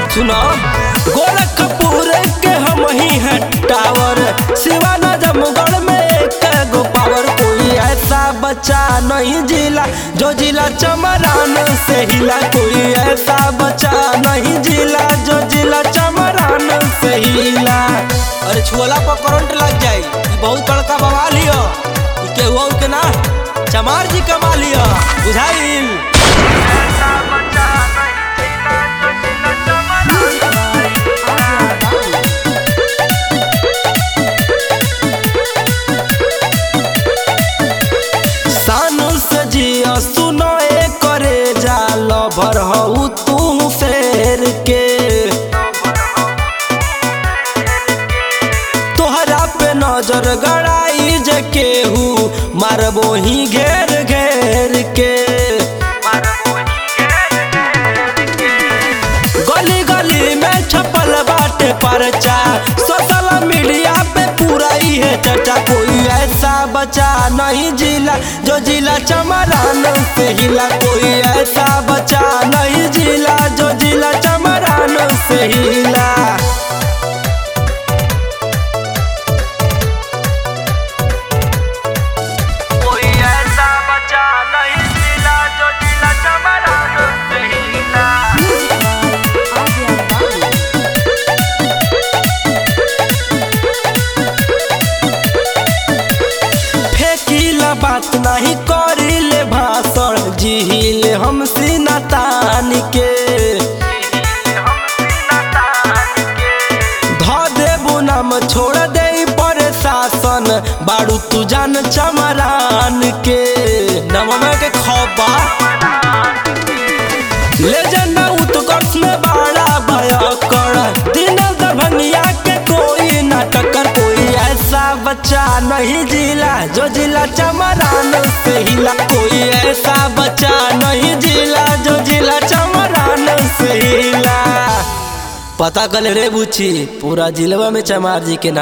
सुनो गोरखपुर के हम ही हैं टावर सिवाना जमगढ़ में एक गो पावर कोई ऐसा बच्चा नहीं जिला जो जिला चमरान से हिला कोई ऐसा बच्चा नहीं जिला जो जिला चमरान से हिला अरे छुअला पर करंट लग जाई ई बहुत बड़का बवाल हियो ई केहू और के ना चमार जी कमा लिया बुझाइल सानु से जिया सुनो ए करे जा लभर हऊ तू शेर के तोहरा पे नजर गड़ाई जे केहू मारबो ही घेर घेर के गली गली में छपल बाटे परचा सोशल मीडिया पे पूरा ही है चर्चा कोई ऐसा बचा नहीं जिला जो जिला चमरान से हिला कोई ऐसा बचा नहीं जिला जो जिला चमरान से हिला कोई ऐसा बचा नहीं जिला जो जिला चमरान से हिला फेंकीला बात नहीं करिले भाषण जिहिले हम सीना तान के ध देबू नाम छोड़ दे पर शासन बारू तू जान चमरान के नममे के खबा ले जाना उत्कर्ष में बड़ा भयकर दिन दरभंगिया के कोई नाटक कर कोई ऐसा बच्चा नहीं जिला जो जिला चमरान से हिला कोई ऐसा बच्चा नहीं जिला जो जिला चमरान से हिला पता कल रे बुची पूरा जिलवा में चमार जी के नाम